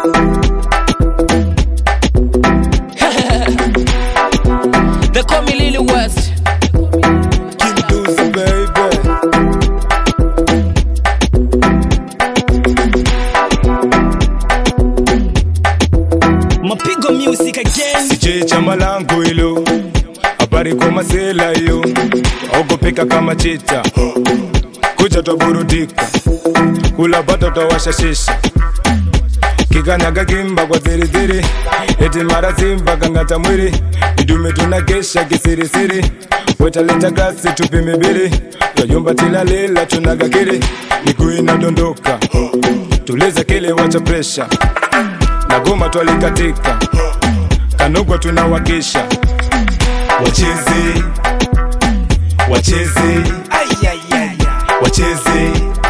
They call me Lily West. King Deuce, baby. Mapigo music again. Sije chama langu hilo, habari kwa masela hiyo, ogopeka kama chita, kuja twaburudika, kula bata twawasha shisha, kikanyaga kimba kwa ziriziri, eti mara simba kang'ata mwili, idume tunakesha kisirisiri, wetaleta gasi tupime bili, twayumba tilalila tunagakili, miguu inadondoka, tuliza kile wacha presha, na goma twalikatika kanugwa tunawakisha wacheze wacheze wacheze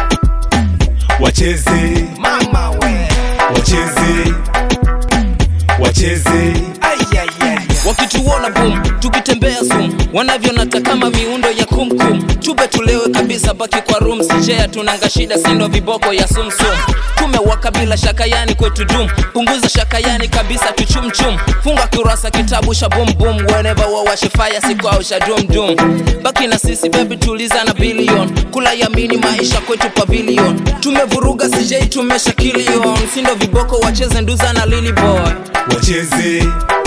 wacheze wacheze wacheze wakituona boom tukitembea zoom wanavyonata kama miundo ya kumkum tube tulewe kabisa baki kwa room sijea tunanga shida sindo viboko ya sumsum tumewaka bila shaka yani kwetu dum punguza shaka yani kabisa tuchumchum funga kurasa kitabu cha boom boom whenever wawashe fire siku au sha dum dum baki na sisi baby tuliza na billion kula yamini maisha kwetu pavilion tumevuruga sijei tumesha kilion sindo viboko wacheze nduza na lily boy wacheze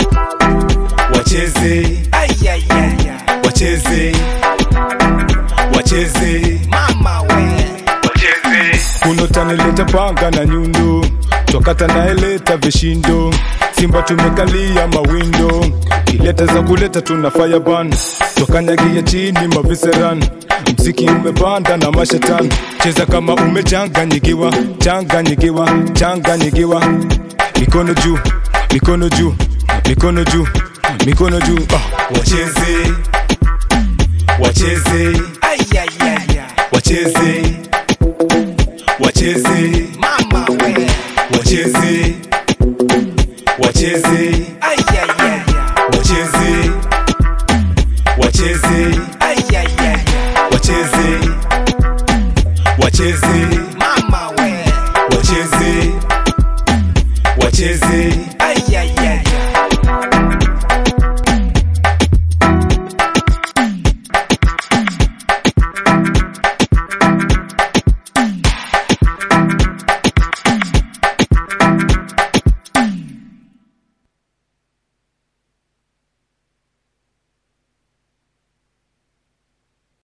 wacheze wacheze wacheze kuno tanileta panga na nyundo twakata naeleta vishindo simba tumekalia mawindo ileta za kuleta tuna fireban twakanyagia chini maviseran mziki umepanda na mashetani cheza kama umechanganyikiwa changanyikiwa changanyikiwa mikono juu mikono juu mikono juu mikono juu ah. wacheze wacheze wacheze wacheze wacheze wacheze wacheze wacheze wacheze wacheze wacheze wacheze